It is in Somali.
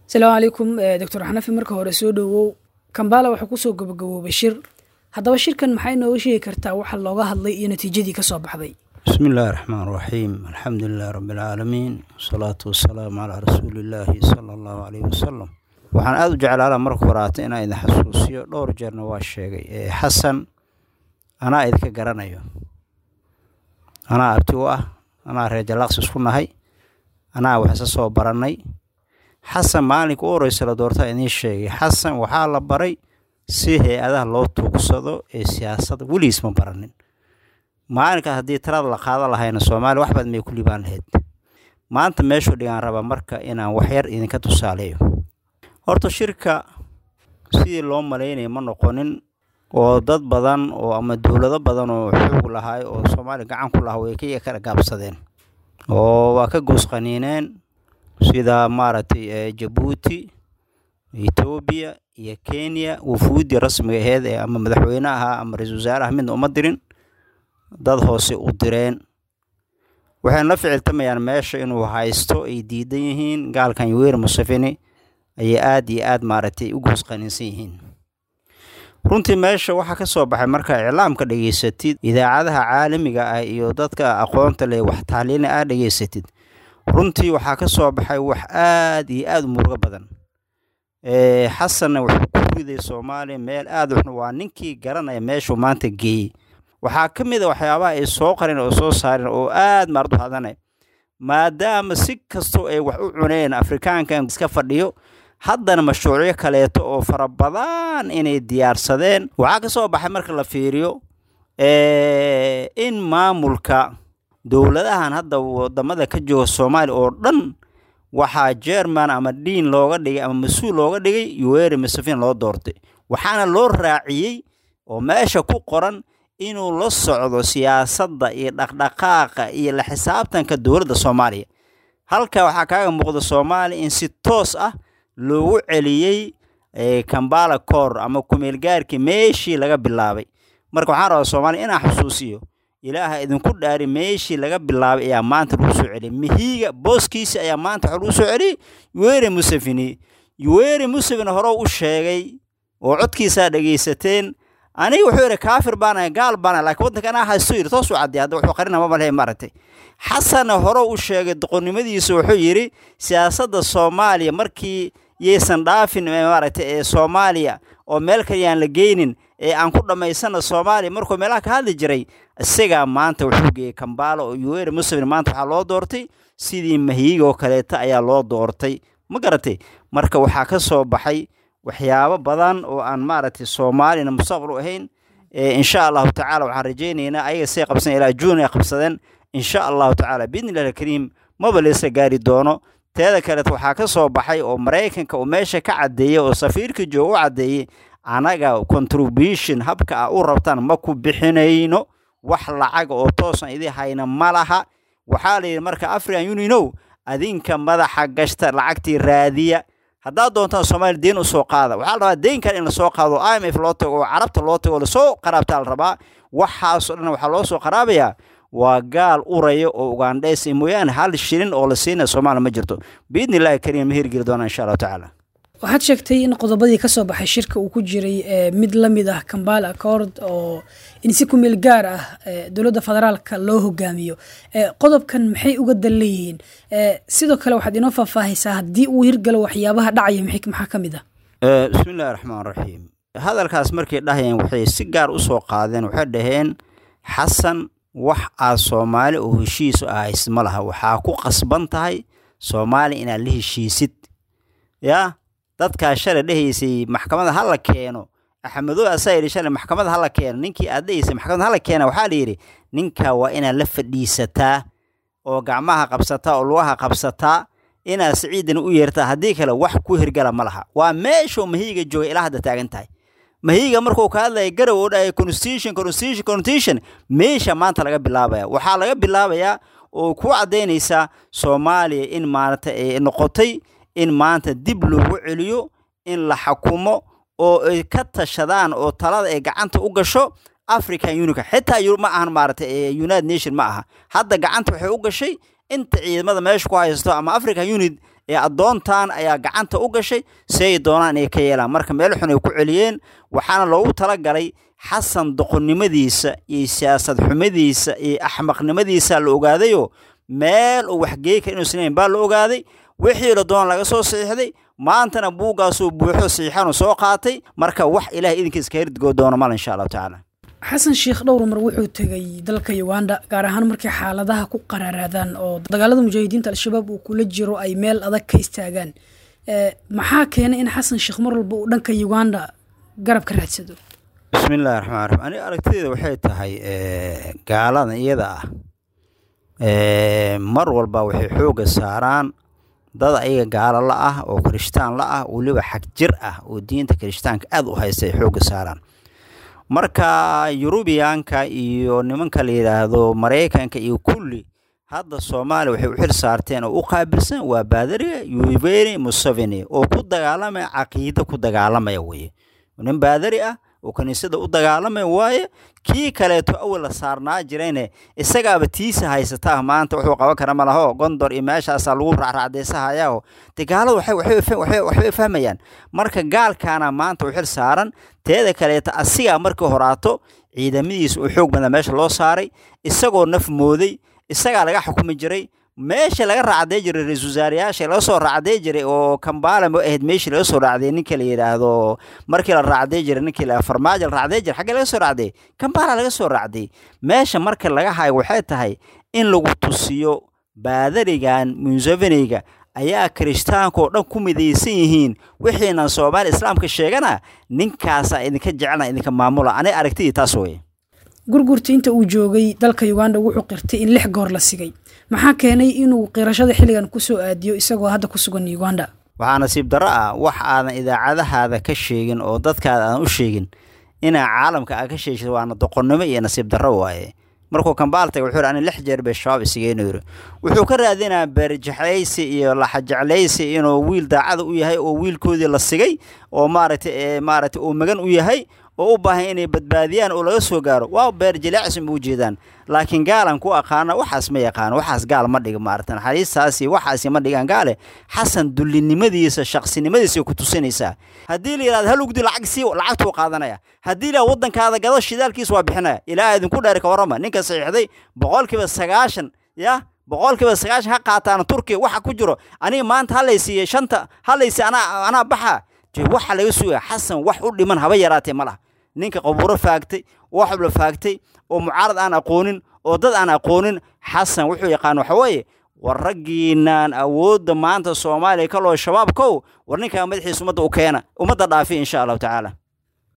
asalaamu calaykum doctor xanafi marka hore soo dhowow kambala wuxuu kusoo gabagaboobay shir haddaba shirkan maxay nooga sheegi kartaa waxa looga hadlay iyo natiijadii ka soo baxday bismi illaahi raxmaan raxiim alxamdu lilahi rabbi alcaalamiin wasalaatu wasalaamu calaa rasuulillaahi sala allahu caleyhi wasalam waxaan aada u jeclaala marka horaata inaan idin xasuusiyo dhowr jeerna waa sheegay ee xasan anaa idinka garanayo anaa abti u ah anaa reer jalaaqsi isku nahay anaa wax isa soo barannay xasan maalinka u horeysa la doortaa idiin sheegay xasan waxaa la baray si hay-adaha loo tuugsado ee siyaasadda weligiis ma baranin maalinkaas haddii talada la qaada lahayna soomaaliya wax badan may ku libaan lahayd maanta meeshuu dhigaan rabaa marka inaan waxyar idinka tusaaleeyo horta shirka sidii loo malaynaya ma noqonin oo dad badan oo ama dowlado badan oo xoog lahaay oo soomaaliya gacan ku lahaa way ka kala gaabsadeen oo waa ka goosqaniineen sida maaragtay jabuuti etoobiya iyo kenya wufuuddii rasmiga aheyd ee ama madaxweyne ahaa ama ra-iisul wasaaraha midna uma dirin dad hoose u direen waxayna la ficiltamayaan meesha inuu haysto ay diidan yihiin gaalkan yuwer museveni ayay aada iyo aada maaragtay u goosqaniinsan yihiin runtii meesha waxaa ka soo baxay markaa iclaamka dhegeysatid idaacadaha caalamiga ah iyo dadka aqoonta leh wax taaliina aad dhegeysatid runtii waxaa ka soo baxay wax aada iyo aada u murugo badan xasanna wuxuu ku riday soomaaliya meel aada uxun waa ninkii garanaya meeshuu maanta geeyey waxaa ka mid a waxyaabaha ay soo qareen oo soo saareen oo aada maardu hadanay maadaama si kastoo ay wax u cuneen afrikaankan iska fadhiyo haddana mashruucyo kaleeto oo fara badan inay diyaarsadeen waxaa ka soo baxay marka la fiiriyo in maamulka dowladahan hadda wadamada ka jooga soomaaliya oo dhan waxaa jerman ama diin looga dhigay ama mas-uul looga dhigay yuweri museveni loo doortay waxaana loo raaciyey oo meesha ku qoran inuu la socdo siyaasadda iyo dhaqdhaqaaqa iyo la xisaabtanka dowladda soomaaliya halka waxaa kaaga muuqda soomaaliya in si toos ah loogu celiyey kambala koor ama kumeelgaarkii meeshii laga bilaabay marka waxaan rabaa soomaaliya inaan xusuusiyo ilaaha idinku dhaari meeshii laga bilaabay ayaa maanta lagu soo celiyay mihiiga booskiisi ayaa maanta waxa lagu soo celiyey yuweri museveni yuweri museveni hore u sheegay oo codkiisaa dhegaysateen aniga wuxuu yidhi kaafir baanahay gaal baanahay laakiin waddanka anaa haysto yidhi toos u cadday hadda wuxuu qarina maba lehe maaragtay xasanna hore u sheegay doqonnimadiisa wuxuu yidhi siyaasadda soomaaliya markii yaysan dhaafin maaragtay ee soomaaliya oo meel kale yaan la geynin ee aan ku dhammaysana soomaaliya markuu meelaha ka hadli jiray isagaa maanta wuxuu geeyey kambaala oo yuweri museveni maanta waxaa loo doortay sidii mahiiga oo kaleeta ayaa loo doortay ma garatay marka waxaa ka soo baxay waxyaabo badan oo aan maaragtay soomaaliyana mustaqbal u ahayn insha allahu tacala waxaan rajaynaynaa ayaga say qabsan ilaa juun ay qabsadeen insha allahu tacaala biidni illahi alkariim maba leesa gaari doono teeda kaleet waxaa ka soo baxay oo maraykanka uu meesha ka caddeeyey oo safiirka jooga u caddeeyey anaga contribution habka a u rabtaan ma ku bixinayno wax lacaga oo toosan idii hayna ma laha waxaa la yidhi marka african unionow adinka madaxa gashta lacagtii raadiya haddaad doontaan soomaaliya deen u soo qaada waxaa la rabaa deenkan in lasoo qaado i m f loo tago oo carabta loo tago oo lasoo qaraabtaa la rabaa waxaasoo dhan waxaa loo soo qaraabayaa waa gaal uraya oo ugandheys mooyaane hal shilin oo la siinaya soomaaliya ma jirto biidni illahi kariim ma hirgeli doonaa insha allahu tacaala waxaad sheegtay in qodobadii ka soo baxay shirka uu ku jiray mid la mid ah kambala accord oo in si kumeel gaar ah dowladda federaalka loo hogaamiyo qodobkan maxay uga dan leeyihiin sidoo kale waxaad inoo faahfaahaysaa haddii uu hirgalo waxyaabaha dhacaya maxaa ka mid ah bismi illahi raxmaan raxiim hadalkaas markay dhahayeen waxay si gaar u soo qaadeen waxay dhaheen xasan wax aad soomaali oo heshiis ahaysid ma laha waxaa ku qasban tahay soomaaliya inaad la heshiisid yaa dadkaa shalay dhehaysay maxkamada ha la keeno axmedow asaa yidhi shalay maxkamada ha la keeno ninkii aad dhehaysay maxkamada ha la keena waxaa la yidhi ninkaa waa inaad la fadhiisataa oo gacmaha qabsataa oo lugaha qabsataa inaad siciidana u yeertaa haddii kale wax ku hirgala ma laha waa meeshuu mahiiga joogay ilaa hadda taagan tahay mahiiga markuu ka hadlaya garow oo dhahaya constitution constitution constitution meesha maanta laga bilaabaya waxaa laga bilaabayaa oo ku caddaynaysaa soomaaliya in maarata ay noqotay in maanta dib loogu celiyo in la xakumo oo ay ka tashadaan oo talada ay gacanta u gasho african unica xitaa ma ahan maaragtay united nation ma aha hadda gacanta waxay u gashay inta ciidamada meesha ku haysto ama african unit ee addoontan ayaa gacanta u gashay si ay doonaan inay ka yeelaan marka meel xun ay ku celiyeen waxaana loogu talagalay xasan doqonnimadiisa iyo siyaasad xumadiisa iyo axmaqnimadiisa la ogaadayoo meel uu waxgeey kara inuusan lahayn baa la ogaaday wixii la doona laga soo saxiixday maantana buuggaasuu buuxo saxiixanu soo qaatay marka wax ilahay idinkiis ka hirdigoo doona mal insha allahu tacaala xasan sheekh dhowr mar wuxuu tegay dalka uganda gaar ahaan markay xaaladaha ku qaraaraadaan oo dagaalada mujaahidiinta al-shabaab uu kula jiro ay meel adag ka istaagaan maxaa keenay in xasan sheekh mar walba uu dhanka uganda garab ka raadsado bismi illahi raxmaan raxiim aniga aragtideeda waxay tahay gaalada iyada ah mar walba waxay xoogga saaraan dad ayaga gaalo la ah oo kirishtaan la ah weliba xag jir ah oo diinta kirishtaanka aada u haysta ay xoogga saaraan marka yurubiyaanka iyo nimanka la yidhaahdo maraykanka iyo kulli hadda soomaaliya waxay u xil saarteen oo u qaabilsan waa baadariga yuveni museveni oo ku dagaalamaya caqiido ku dagaalamaya weye nin baadari ah oo kiniisada u dagaalamaya waaye kii kaleeto awal la saarnaa jirayne isagaaba tiisa haysataa maanta wuxuu qaban kara malaho gondor iyo meeshaasaa lagu raacraacdeysahayaao de gaalada waxbay fahmayaan marka gaalkaana maanta u xil saaran teeda kaleeto asigaa markii horaato ciidamadiisa uu xoog badan meesha loo saaray isagoo naf mooday isagaa laga xukumi jiray meesha laga raacdee jiray ra-isul wasaarayaasha laga soo raacdee jiray oo kambaala ma ahayd meeshii laga soo raacdee ninka la yidhaahdo markii la raacdee jiray ninkii la farmaajo la raacdee jiray xaggee laga soo raacdee kambaala laga soo raacday meesha marka laga hayo waxay tahay in lagu tusiyo baadarigan museveniga ayaa kirishtaanka oo dhan ku midaysan yihiin wixiinan soomaaliya islaamka sheegana ninkaasaa idinka jecelna idinka maamula anay aragtidii taas weye gurgurta inta uu joogay dalka uganda wuxuu qirtay in lix goor la sigay maxaa keenay inuu qirashada xilligan kusoo aadiyo isagoo hadda ku sugan uganda waxaa nasiib darro ah wax aadan idaacadahaada ka sheegin oo dadkaada aadan u sheegin inaa caalamka aad ka sheegsid waana doqonnimo iyo nasiib darro waaye markuu kambaal tagay wuxuu ani lix jeer bay shabaab isigeynu yiri wuxuu ka raadinaa beerjexlaysi iyo laxajeclaysi inuu wiil daacada u yahay oo wiilkoodii la sigay oo maaragtay maaragtay uu magan u yahay oo u baahan inay badbaadiyaan oo laga soo gaaro waa beer jileecsi ma ujeedaan laakiin gaalan ku aqaana waxaas ma yaqaano waxaas gaal ma dhiga maarata naxariistaasi waxaasi ma dhigaan gaale xasan dullinimadiisa shaqsinimadiisa ku tusinaysaa haddii la yidhahdo hal ugdi lacag sii lacagtuu qaadanaya haddii la waddankaada gado shidaalkiis waa bixinaya ilaa idinku dheer ka warrama ninka saxiixday boqolkiiba sagaashan ya boqolkiiba sagaashan ha qaataan turkiya waxa ku jiro aniga maanta halaysiiye shanta halaysi anaa anaa baxa waxa laga sugaya xasan wax u dhiman haba yaraatee ma laha ninka qabuuro faagtay waxbla faagtay oo mucaarad aan aqoonin oo dad aan aqoonin xasan wuxuu yaqaan waxa weeye war raggiinaan awoodda maanta soomaaliya kaloo shabaabkow war ninkaa madaxiisa ummadda u keena ummadda dhaafi insha allahu tacaala